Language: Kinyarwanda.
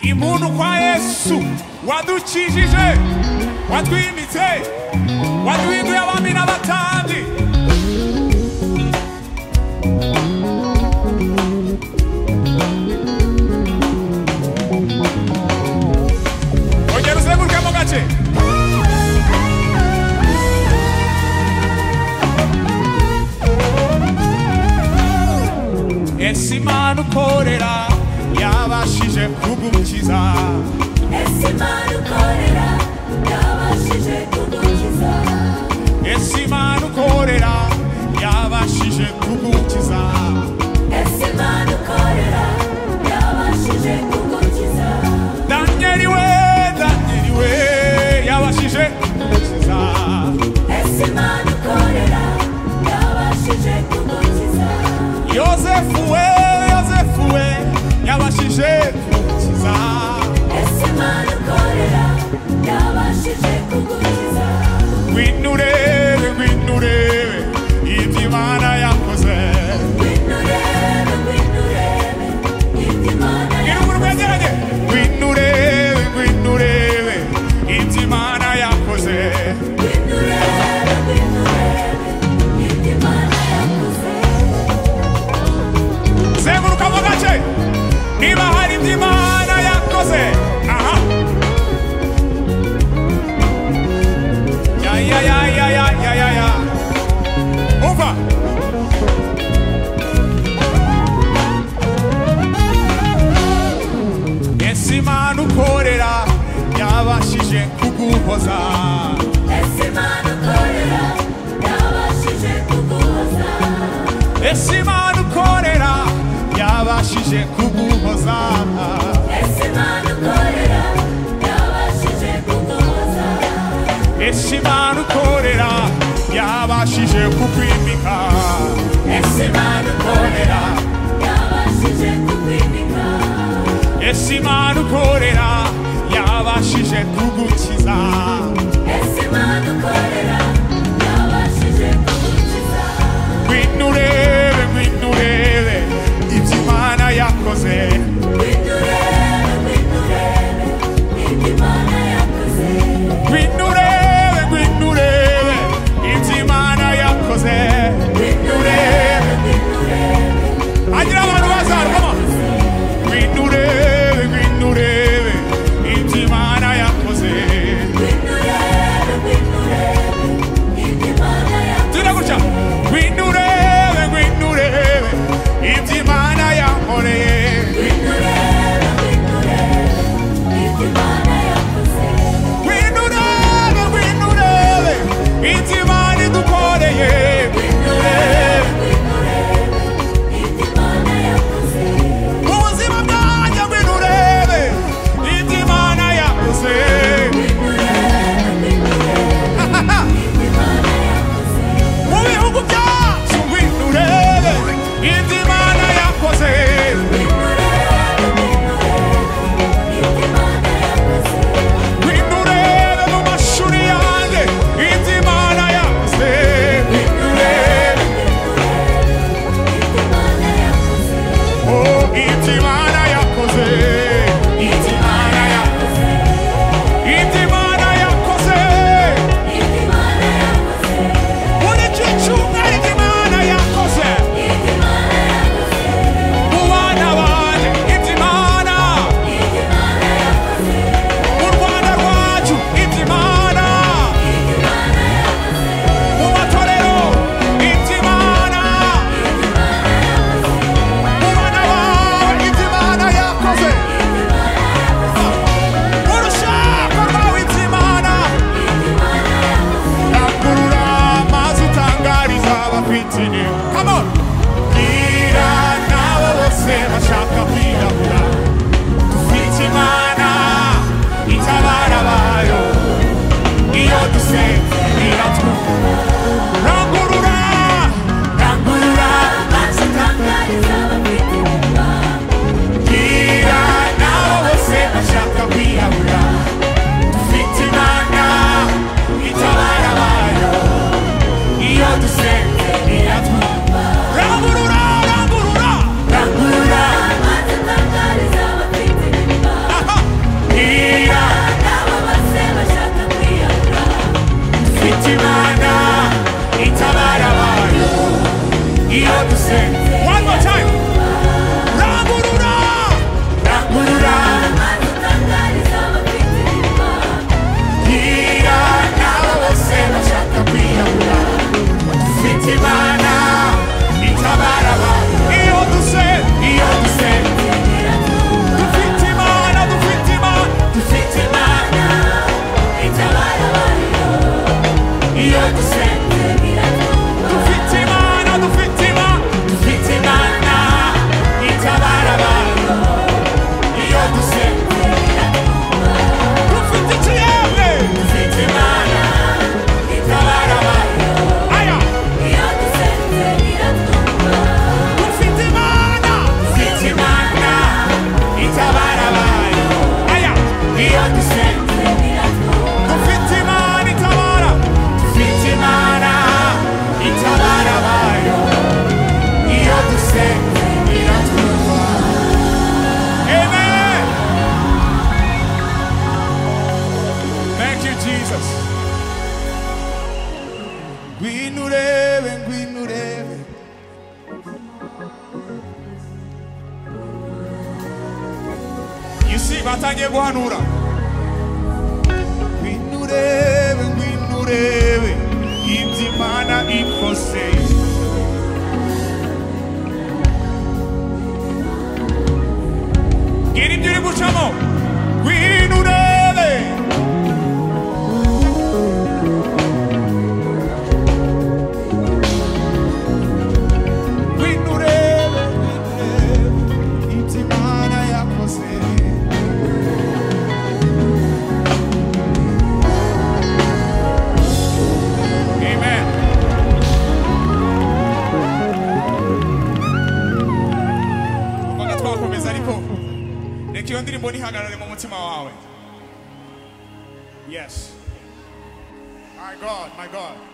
imuntu kwa yesu wadukijije watwimitse waduhinduye abami n'abatandi ongera uzenguruke mu gace ese imana ukorera yabashije kugukiza Ese Imana ukorera yabashije kugukiza ese imana ukorera yabashije kugukiza Ese Imana ukorera yabashije kugukiza danyeli we danyeli we yabashije kugukiza Ese Imana ukorera yabashije kugukiza yosefu we yosefu we yabashije kugukiza Ese Imana ukorera yabashije kugukiza winure winure ibyo imana yakoze Ngwino urebe, ngwino urebe ibyo Imana Gira umuntu mwegeranye. Ngwino urebe, ngwino urebe ibyo Imana yakoze Ngwino urebe, ngwino urebe ibyo Imana yakoze zenguruka mu gace niba hari ibyo Imana yakoze aha ya ya ya ya ya ya ya ya umva ese Imana ukorera yabashije kuguhoza Ese Imana ukorera yabashije kuguhoza ese imana ukorera yabashije kuguhoza Ese Imana ukorera yabashije kuguhoza ese imana ukorera yabashije kukwimika Ese Imana ukorera yabashije kukwimika ese imana ukorera yabashije kugukiza Ese Imana ukorera yabashije kugukiza ngwino urebe ngwino urebe ibyo imana yakoze Ngwino urebe, ngwino urebe ibyo Imana yakoze ngwino urebe ngwino urebe ibyo imana yakoze Ngwino You're the same. One more time. Raburura. Raburura. Kila nao wasema shakapia Fitimana. Itabarawa. You're the same. You're the same. Tufitimana, tufitimana. You're the same. Tufitimana, tufitimana. Tufitimana. Itabarawa. You're the same. Tufititiele. Aya. Fitimana. Fitimana. Itabarawa. Aya. You're the same. Tufitimana, itabara. Tufitimana, itabara bayo. You're the same. Amen. Thank you, Jesus. Gwinurebe, gwinurebe. You see, batanye guhanura. Gwinurebe, gwinurebe. Ibyo Imana ikose. Gira ibyo uri gucamo. Gwinurebe. Winurebe, winurebe, itimana yakose. Amen. Kumvaga twakomeza ariko reka iyo ndirimbo ntihagarare mu mutima wawe yes my god my god